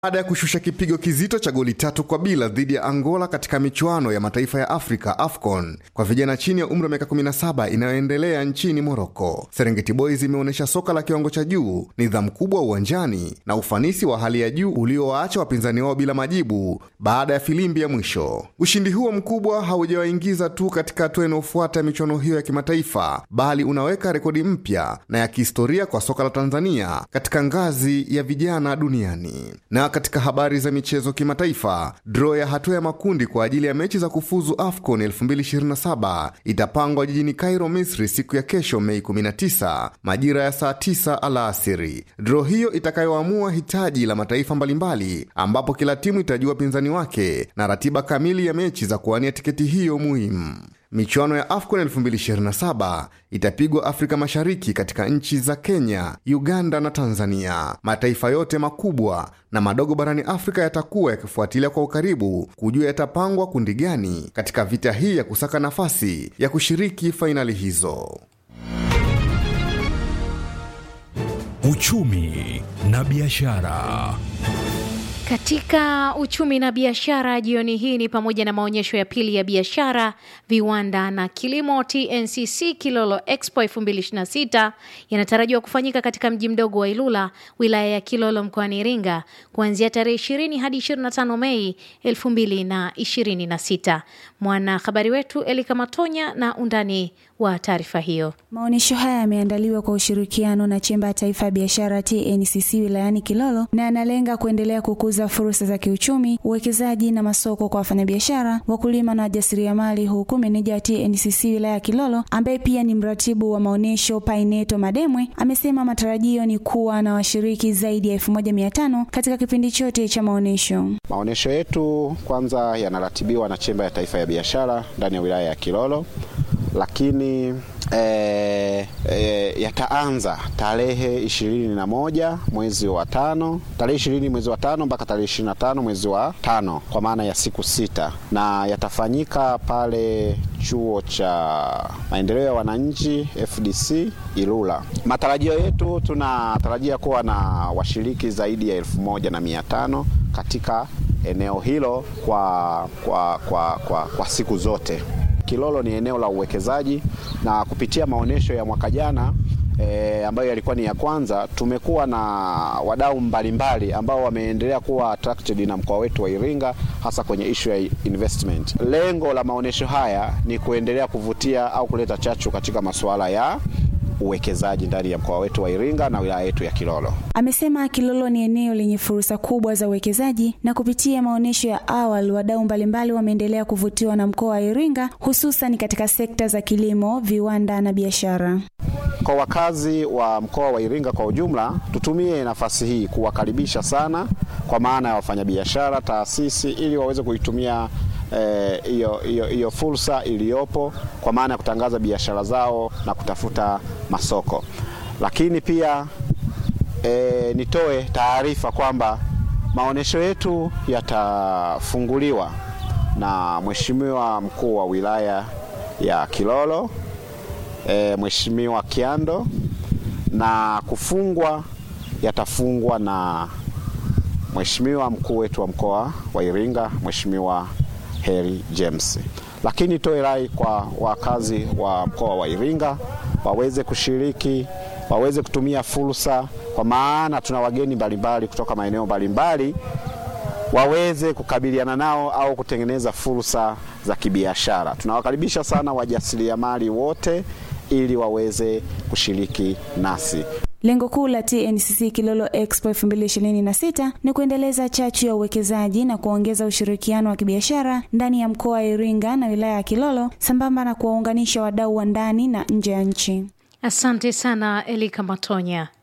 baada ya kushusha kipigo kizito cha goli tatu kwa bila dhidi ya Angola katika michuano ya mataifa ya Afrika AFCON kwa vijana chini ya umri wa miaka 17 inayoendelea nchini Moroko. Serengeti Boys imeonyesha soka la kiwango cha juu, nidhamu kubwa uwanjani na ufanisi wa hali ya juu uliowaacha wapinzani wao bila majibu baada ya filimbi ya mwisho. Ushindi huo mkubwa haujawaingiza tu katika hatua inayofuata ya michuano hiyo ya kimataifa, bali unaweka rekodi mpya na ya kihistoria kwa soka la Tanzania katika ngazi ya vijana duniani. Na katika habari za michezo kimataifa, draw ya hatua ya makundi kwa ajili ya mechi za kufuzu AFCON 2027 itapangwa jijini Cairo, Misri siku ya kesho Mei 19 majira ya saa 9 alasiri. Draw hiyo itakayoamua hitaji la mataifa mbalimbali, ambapo kila timu itajua pinzani wake na ratiba kamili ya mechi za kuwania tiketi hiyo muhimu. Michuano ya AFCON 2027 itapigwa Afrika Mashariki katika nchi za Kenya, Uganda na Tanzania. Mataifa yote makubwa na madogo barani Afrika yatakuwa yakifuatilia kwa ukaribu kujua yatapangwa kundi gani katika vita hii ya kusaka nafasi ya kushiriki fainali hizo. Uchumi na biashara. Katika uchumi na biashara jioni hii ni pamoja na maonyesho ya pili ya biashara, viwanda na kilimo TNCC Kilolo Expo 2026 yanatarajiwa kufanyika katika mji mdogo wa Ilula, wilaya ya Kilolo mkoani Iringa kuanzia tarehe 20 hadi 25 Mei 2026. Mwanahabari wetu Elika Matonya na undani wa taarifa hiyo. Maonyesho haya yameandaliwa kwa ushirikiano na Chemba ya Taifa ya Biashara TNCC wilayani Kilolo na yanalenga kuendelea kukuza fursa za kiuchumi, uwekezaji na masoko kwa wafanyabiashara, wakulima na wajasiriamali, huku meneja wa TNCC wilaya ya Kilolo ambaye pia ni mratibu wa maonyesho Paineto Mademwe amesema matarajio ni kuwa na washiriki zaidi ya 1500 katika kipindi chote cha maonyesho. Maonyesho yetu kwanza yanaratibiwa na Chemba ya Taifa ya Biashara ndani ya wilaya ya Kilolo lakini e, e, yataanza tarehe ishirini na moja mwezi wa tano tarehe ishirini mwezi wa tano mpaka tarehe ishirini na tano mwezi wa tano kwa maana ya siku sita, na yatafanyika pale chuo cha maendeleo ya wananchi FDC Ilula. Matarajio yetu tunatarajia kuwa na washiriki zaidi ya elfu moja na mia tano katika eneo hilo kwa, kwa, kwa, kwa, kwa siku zote. Kilolo ni eneo la uwekezaji na kupitia maonyesho ya mwaka jana e, ambayo yalikuwa ni ya kwanza, tumekuwa na wadau mbalimbali ambao wameendelea kuwa attracted na mkoa wetu wa Iringa hasa kwenye issue ya investment. Lengo la maonyesho haya ni kuendelea kuvutia au kuleta chachu katika masuala ya uwekezaji ndani ya mkoa wetu wa Iringa na wilaya yetu ya Kilolo. Amesema Kilolo ni eneo lenye fursa kubwa za uwekezaji na kupitia maonyesho ya awali wadau mbalimbali wameendelea kuvutiwa na mkoa wa Iringa hususan katika sekta za kilimo, viwanda na biashara. Kwa wakazi wa mkoa wa Iringa kwa ujumla, tutumie nafasi hii kuwakaribisha sana, kwa maana ya wafanyabiashara, taasisi, ili waweze kuitumia hiyo eh, hiyo fursa iliyopo kwa maana ya kutangaza biashara zao na kutafuta masoko. Lakini pia eh, nitoe taarifa kwamba maonyesho yetu yatafunguliwa na Mheshimiwa mkuu wa wilaya ya Kilolo eh, Mheshimiwa Kiando na kufungwa yatafungwa na Mheshimiwa mkuu wetu wa mkoa wa Iringa Mheshimiwa Heri James. Lakini toe rai kwa wakazi wa mkoa wa Iringa waweze kushiriki, waweze kutumia fursa, kwa maana tuna wageni mbalimbali kutoka maeneo mbalimbali, waweze kukabiliana nao au kutengeneza fursa za kibiashara. Tunawakaribisha sana wajasiriamali wote ili waweze kushiriki nasi. Lengo kuu la TNCC Kilolo Expo 2026 ni kuendeleza chachu ya uwekezaji na kuongeza ushirikiano wa kibiashara ndani ya mkoa wa Iringa na wilaya ya Kilolo sambamba na kuwaunganisha wadau wa ndani na nje ya nchi. Asante sana Elika Matonya.